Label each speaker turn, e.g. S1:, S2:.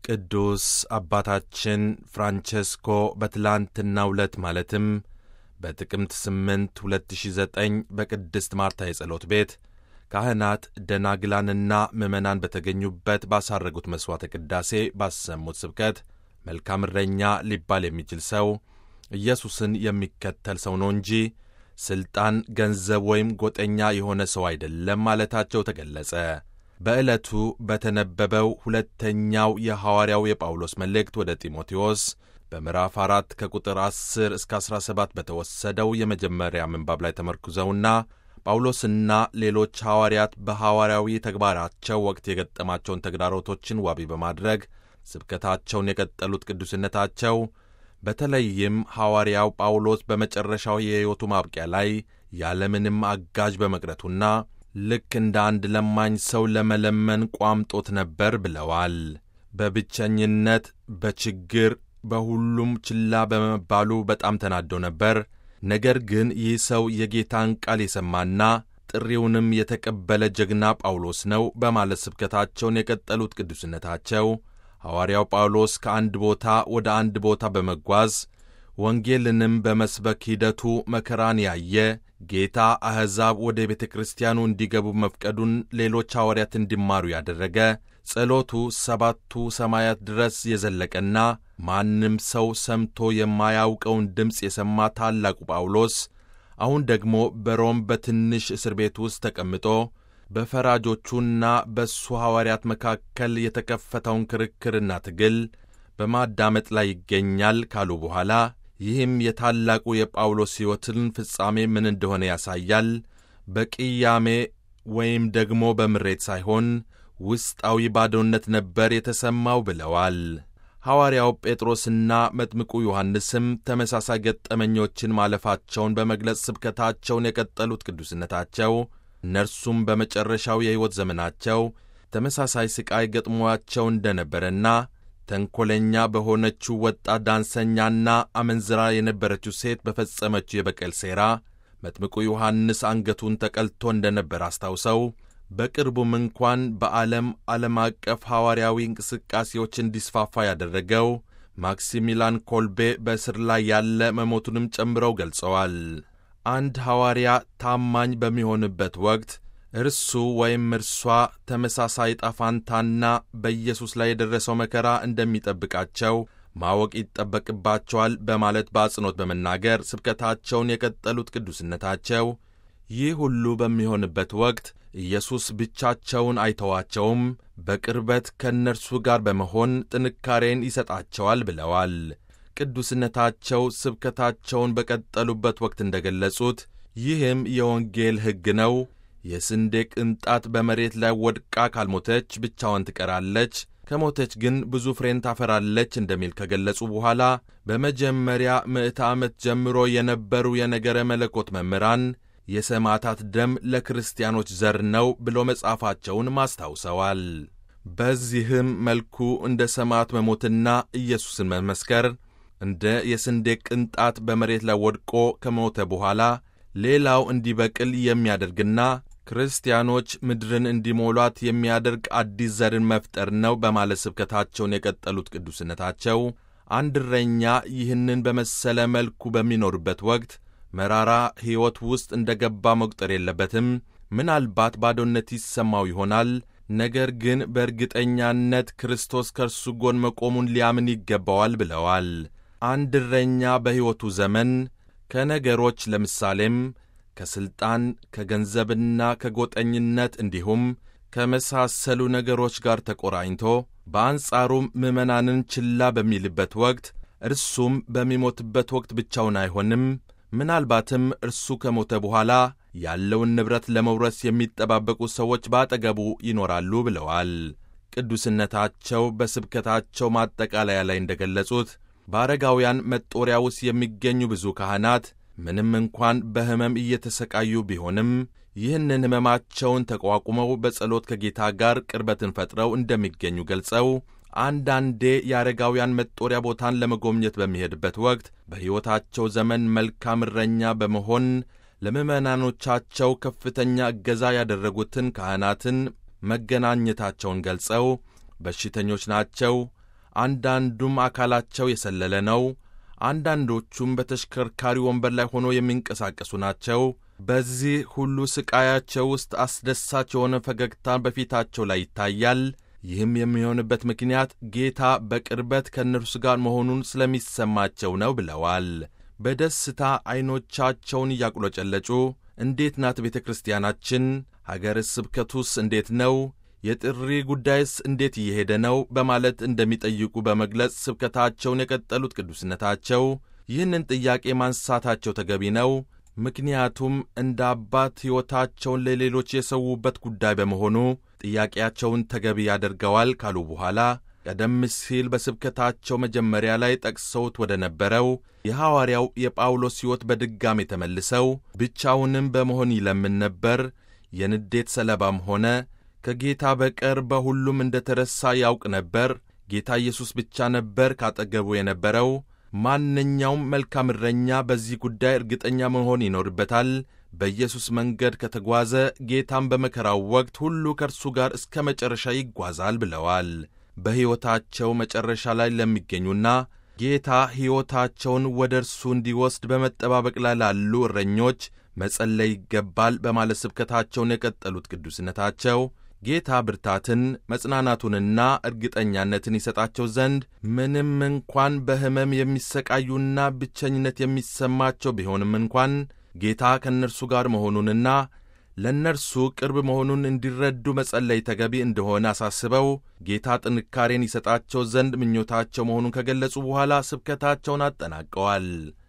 S1: ቅዱስ አባታችን ፍራንቼስኮ በትላንትናው ዕለት ማለትም በጥቅምት 8 2009 በቅድስት ማርታ የጸሎት ቤት ካህናት ደናግላንና ምዕመናን በተገኙበት ባሳረጉት መሥዋዕተ ቅዳሴ ባሰሙት ስብከት መልካም እረኛ ሊባል የሚችል ሰው ኢየሱስን የሚከተል ሰው ነው እንጂ ሥልጣን፣ ገንዘብ ወይም ጎጠኛ የሆነ ሰው አይደለም ማለታቸው ተገለጸ። በዕለቱ በተነበበው ሁለተኛው የሐዋርያው የጳውሎስ መልእክት ወደ ጢሞቴዎስ በምዕራፍ አራት ከቁጥር 10 እስከ 17 በተወሰደው የመጀመሪያ ምንባብ ላይ ተመርኩዘውና ጳውሎስና ሌሎች ሐዋርያት በሐዋርያዊ ተግባራቸው ወቅት የገጠማቸውን ተግዳሮቶችን ዋቢ በማድረግ ስብከታቸውን የቀጠሉት ቅዱስነታቸው በተለይም ሐዋርያው ጳውሎስ በመጨረሻው የሕይወቱ ማብቂያ ላይ ያለምንም አጋዥ በመቅረቱና ልክ እንደ አንድ ለማኝ ሰው ለመለመን ቋምጦት ነበር ብለዋል። በብቸኝነት፣ በችግር፣ በሁሉም ችላ በመባሉ በጣም ተናዶ ነበር። ነገር ግን ይህ ሰው የጌታን ቃል የሰማና ጥሪውንም የተቀበለ ጀግና ጳውሎስ ነው በማለት ስብከታቸውን የቀጠሉት ቅዱስነታቸው ሐዋርያው ጳውሎስ ከአንድ ቦታ ወደ አንድ ቦታ በመጓዝ ወንጌልንም በመስበክ ሂደቱ መከራን ያየ ጌታ አሕዛብ ወደ ቤተ ክርስቲያኑ እንዲገቡ መፍቀዱን ሌሎች ሐዋርያት እንዲማሩ ያደረገ ጸሎቱ ሰባቱ ሰማያት ድረስ የዘለቀና ማንም ሰው ሰምቶ የማያውቀውን ድምፅ የሰማ ታላቁ ጳውሎስ አሁን ደግሞ በሮም በትንሽ እስር ቤት ውስጥ ተቀምጦ በፈራጆቹና በእሱ ሐዋርያት መካከል የተከፈተውን ክርክርና ትግል በማዳመጥ ላይ ይገኛል ካሉ በኋላ ይህም የታላቁ የጳውሎስ ሕይወትን ፍጻሜ ምን እንደሆነ ያሳያል። በቅያሜ ወይም ደግሞ በምሬት ሳይሆን ውስጣዊ ባዶነት ነበር የተሰማው ብለዋል። ሐዋርያው ጴጥሮስና መጥምቁ ዮሐንስም ተመሳሳይ ገጠመኞችን ማለፋቸውን በመግለጽ ስብከታቸውን የቀጠሉት ቅዱስነታቸው እነርሱም በመጨረሻው የሕይወት ዘመናቸው ተመሳሳይ ሥቃይ ገጥሟቸው እንደነበረና ተንኰለኛ በሆነችው ወጣት ዳንሰኛና አመንዝራ የነበረችው ሴት በፈጸመችው የበቀል ሴራ መጥምቁ ዮሐንስ አንገቱን ተቀልቶ እንደነበር አስታውሰው በቅርቡም እንኳን በዓለም ዓለም አቀፍ ሐዋርያዊ እንቅስቃሴዎች እንዲስፋፋ ያደረገው ማክሲሚላን ኮልቤ በእስር ላይ ያለ መሞቱንም ጨምረው ገልጸዋል። አንድ ሐዋርያ ታማኝ በሚሆንበት ወቅት እርሱ ወይም እርሷ ተመሳሳይ ጣፋንታና በኢየሱስ ላይ የደረሰው መከራ እንደሚጠብቃቸው ማወቅ ይጠበቅባቸዋል በማለት በአጽንኦት በመናገር ስብከታቸውን የቀጠሉት ቅዱስነታቸው ይህ ሁሉ በሚሆንበት ወቅት ኢየሱስ ብቻቸውን አይተዋቸውም፣ በቅርበት ከእነርሱ ጋር በመሆን ጥንካሬን ይሰጣቸዋል ብለዋል። ቅዱስነታቸው ስብከታቸውን በቀጠሉበት ወቅት እንደ ገለጹት ይህም የወንጌል ሕግ ነው። የስንዴ ቅንጣት በመሬት ላይ ወድቃ ካልሞተች ብቻዋን ትቀራለች፣ ከሞተች ግን ብዙ ፍሬን ታፈራለች እንደሚል ከገለጹ በኋላ በመጀመሪያ ምዕተ ዓመት ጀምሮ የነበሩ የነገረ መለኮት መምህራን የሰማዕታት ደም ለክርስቲያኖች ዘር ነው ብሎ መጻፋቸውን ማስታውሰዋል። በዚህም መልኩ እንደ ሰማዕት መሞትና ኢየሱስን መመስከር እንደ የስንዴ ቅንጣት በመሬት ላይ ወድቆ ከሞተ በኋላ ሌላው እንዲበቅል የሚያደርግና ክርስቲያኖች ምድርን እንዲሞሏት የሚያደርግ አዲስ ዘርን መፍጠር ነው በማለት ስብከታቸውን የቀጠሉት ቅዱስነታቸው አንድ እረኛ ይህንን በመሰለ መልኩ በሚኖርበት ወቅት መራራ ሕይወት ውስጥ እንደ ገባ መቁጠር የለበትም። ምናልባት ባዶነት ይሰማው ይሆናል። ነገር ግን በእርግጠኛነት ክርስቶስ ከእርሱ ጎን መቆሙን ሊያምን ይገባዋል ብለዋል። አንድ እረኛ በሕይወቱ ዘመን ከነገሮች ለምሳሌም ከሥልጣን፣ ከገንዘብና ከጎጠኝነት እንዲሁም ከመሳሰሉ ነገሮች ጋር ተቆራኝቶ በአንጻሩም ምዕመናንን ችላ በሚልበት ወቅት እርሱም በሚሞትበት ወቅት ብቻውን አይሆንም። ምናልባትም እርሱ ከሞተ በኋላ ያለውን ንብረት ለመውረስ የሚጠባበቁ ሰዎች በአጠገቡ ይኖራሉ ብለዋል። ቅዱስነታቸው በስብከታቸው ማጠቃለያ ላይ እንደ ገለጹት በአረጋውያን መጦሪያ ውስጥ የሚገኙ ብዙ ካህናት ምንም እንኳን በሕመም እየተሰቃዩ ቢሆንም ይህንን ሕመማቸውን ተቋቁመው በጸሎት ከጌታ ጋር ቅርበትን ፈጥረው እንደሚገኙ ገልጸው አንዳንዴ የአረጋውያን መጦሪያ ቦታን ለመጎብኘት በሚሄድበት ወቅት በሕይወታቸው ዘመን መልካም እረኛ በመሆን ለምዕመናኖቻቸው ከፍተኛ እገዛ ያደረጉትን ካህናትን መገናኘታቸውን ገልጸው በሽተኞች ናቸው፣ አንዳንዱም አካላቸው የሰለለ ነው። አንዳንዶቹም በተሽከርካሪ ወንበር ላይ ሆነው የሚንቀሳቀሱ ናቸው። በዚህ ሁሉ ሥቃያቸው ውስጥ አስደሳች የሆነ ፈገግታ በፊታቸው ላይ ይታያል። ይህም የሚሆንበት ምክንያት ጌታ በቅርበት ከእነርሱ ጋር መሆኑን ስለሚሰማቸው ነው ብለዋል። በደስታ ዐይኖቻቸውን እያቁለጨለጩ እንዴት ናት ቤተ ክርስቲያናችን? ሀገረ ስብከቱስ እንዴት ነው? የጥሪ ጉዳይስ እንዴት እየሄደ ነው? በማለት እንደሚጠይቁ በመግለጽ ስብከታቸውን የቀጠሉት ቅዱስነታቸው ይህንን ጥያቄ ማንሳታቸው ተገቢ ነው። ምክንያቱም እንደ አባት ሕይወታቸውን ለሌሎች የሰዉበት ጉዳይ በመሆኑ ጥያቄያቸውን ተገቢ ያደርገዋል ካሉ በኋላ ቀደም ሲል በስብከታቸው መጀመሪያ ላይ ጠቅሰውት ወደ ነበረው የሐዋርያው የጳውሎስ ሕይወት በድጋሜ ተመልሰው ብቻውንም በመሆን ይለምን ነበር። የንዴት ሰለባም ሆነ ከጌታ በቀር በሁሉም እንደ ተረሳ ያውቅ ነበር። ጌታ ኢየሱስ ብቻ ነበር ካጠገቡ የነበረው። ማንኛውም መልካም እረኛ በዚህ ጉዳይ እርግጠኛ መሆን ይኖርበታል። በኢየሱስ መንገድ ከተጓዘ ጌታም በመከራው ወቅት ሁሉ ከእርሱ ጋር እስከ መጨረሻ ይጓዛል ብለዋል። በሕይወታቸው መጨረሻ ላይ ለሚገኙና ጌታ ሕይወታቸውን ወደ እርሱ እንዲወስድ በመጠባበቅ ላይ ላሉ እረኞች መጸለይ ይገባል በማለት ስብከታቸውን የቀጠሉት ቅዱስነታቸው ጌታ ብርታትን መጽናናቱንና እርግጠኛነትን ይሰጣቸው ዘንድ ምንም እንኳን በሕመም የሚሰቃዩና ብቸኝነት የሚሰማቸው ቢሆንም እንኳን ጌታ ከእነርሱ ጋር መሆኑንና ለእነርሱ ቅርብ መሆኑን እንዲረዱ መጸለይ ተገቢ እንደሆነ አሳስበው ጌታ ጥንካሬን ይሰጣቸው ዘንድ ምኞታቸው መሆኑን ከገለጹ በኋላ ስብከታቸውን አጠናቀዋል።